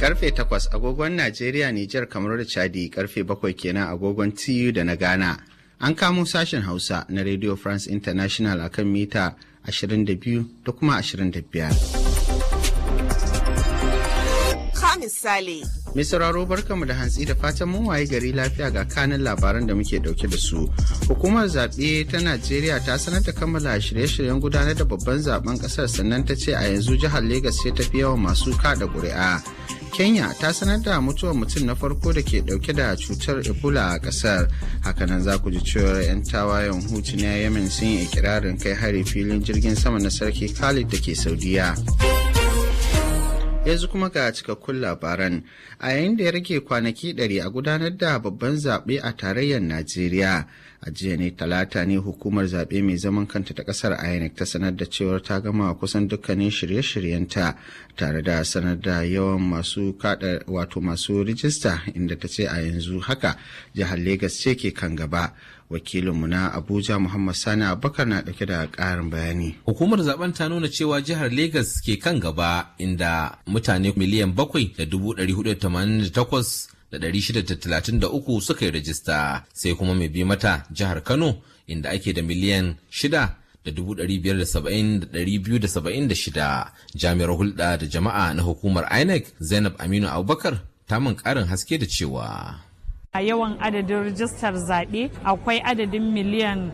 Karfe takwas agogon Najeriya, Nijar, kamar da Chadi karfe bakwai kenan agogon TU da na Ghana. An kamo sashen Hausa na Radio France International akan mita 22 da kuma 25. misali. Mai sauraro barkamu da hantsi da fatan mun waye gari lafiya ga kanin labaran da muke dauke da su. Hukumar zaɓe ta Najeriya ta sanar da kammala shirye-shiryen gudanar da babban zaben ƙasar sannan ta ce a yanzu jihar Legas ce tafi yawan masu kada ƙuri'a. Kenya ta sanar da mutuwar mutum na farko da ke dauke da cutar Ebola a ƙasar. Hakanan za ku ji cewar 'yan tawayen hutu na Yemen sun yi ikirarin kai hari filin jirgin sama na sarki Khalid da ke Saudiya. yanzu kuma ga cikakkun labaran a yayin da ya rage kwanaki ɗari a gudanar da babban zaɓe a tarayyar najeriya a jiya ne talata ne hukumar zaɓe mai zaman kanta ta ƙasar inec ta sanar da cewar ta gama kusan dukkanin shirye-shiryenta tare da sanar da yawan masu kada wato masu rijista inda ta ce a yanzu haka jihar Legas ce ke kan gaba wakilinmu na abuja muhammad sani abubakar na dauke da karin bayani hukumar zaben ta nuna cewa jihar Legas ke kan gaba inda mutane miliyan bakwai da dubu ɗari hudu tamanin da takwas da ɗari shida da talatin da uku suka yi rajista sai kuma mai bi mata jihar kano inda ake da miliyan shida da dubu ɗari biyar da saba'in da ɗari biyu da saba'in da shida jami'ar hulɗa da jama'a na hukumar inec zainab aminu abubakar ta min ƙarin haske da cewa a yawan adadin rijistar zaɓe akwai adadin miliyan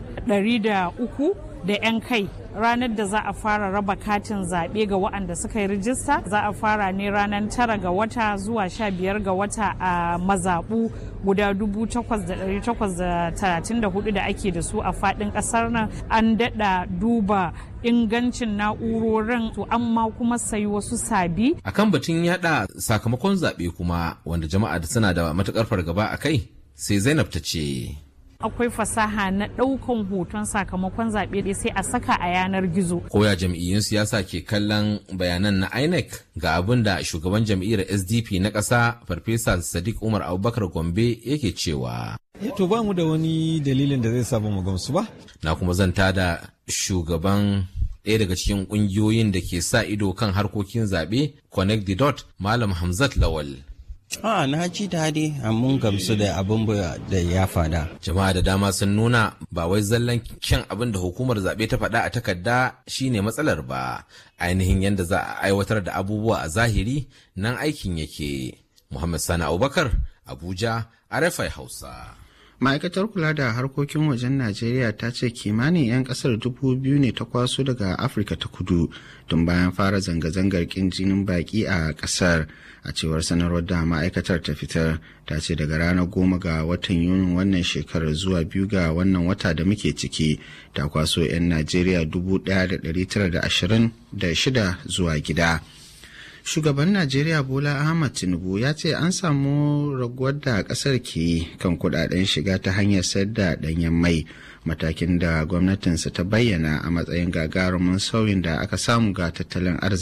300 da 'yan kai ranar da za a fara raba katin zaɓe ga waɗanda suka yi rijista za a fara ne ranar tara ga wata zuwa sha biyar ga wata a mazaɓu guda dubu takwas da ɗari takwas da talatin da hudu da ake da su a faɗin ƙasar nan an daɗa duba ingancin na'urorin to amma kuma sayi wasu sabi. akan batun yada sakamakon zaɓe kuma wanda jama'a da suna da matuƙar fargaba a kai sai zainab ta ce akwai fasaha na ɗaukan hoton sakamakon zaɓe sai a saka a yanar gizo. Koya jam'iyyun siyasa ke kallon bayanan na INEC ga abin da shugaban jam'iyyar SDP na ƙasa Farfesa Sadiq Umar Abubakar Gombe yake cewa. To ba mu da wani dalilin da zai samu mu gamsu ba. Na kuma zanta da shugaban ɗaya daga cikin ƙungiyoyin da ke sa ido kan harkokin zaɓe Connect the Dot Malam Hamzat Lawal. A na ji daɗi mun gamsu da abin da ya fada. Jama'a da dama sun nuna ba wai zallan kyan abin da hukumar zaɓe ta faɗa a takarda shine matsalar ba. Ainihin yadda za a aiwatar da abubuwa a zahiri nan aikin yake. Muhammad Sani Abubakar, Abuja, RFI Hausa. ma'aikatar kula da harkokin wajen najeriya ta ce kimanin 'yan kasar dubu biyu ne ta kwaso daga afirka ta kudu tun bayan fara zanga-zangar kin jinin baki a kasar a cewar sanarwar da ma'aikatar ta fitar ta ce daga ranar goma ga watan yunin wannan shekarar zuwa biyu ga wannan wata da muke ciki ta kwaso 'yan najeriya dubu ɗaya da ɗari tara da ashirin da shida zuwa gida shugaban najeriya bola ahmad tinubu ya ce an samu raguwar da kasar ke kan kudaden shiga ta hanyar sayar da danyen mai matakin da gwamnatinsa ta bayyana a matsayin gagarumin sauyin da aka samu ga tattalin arziki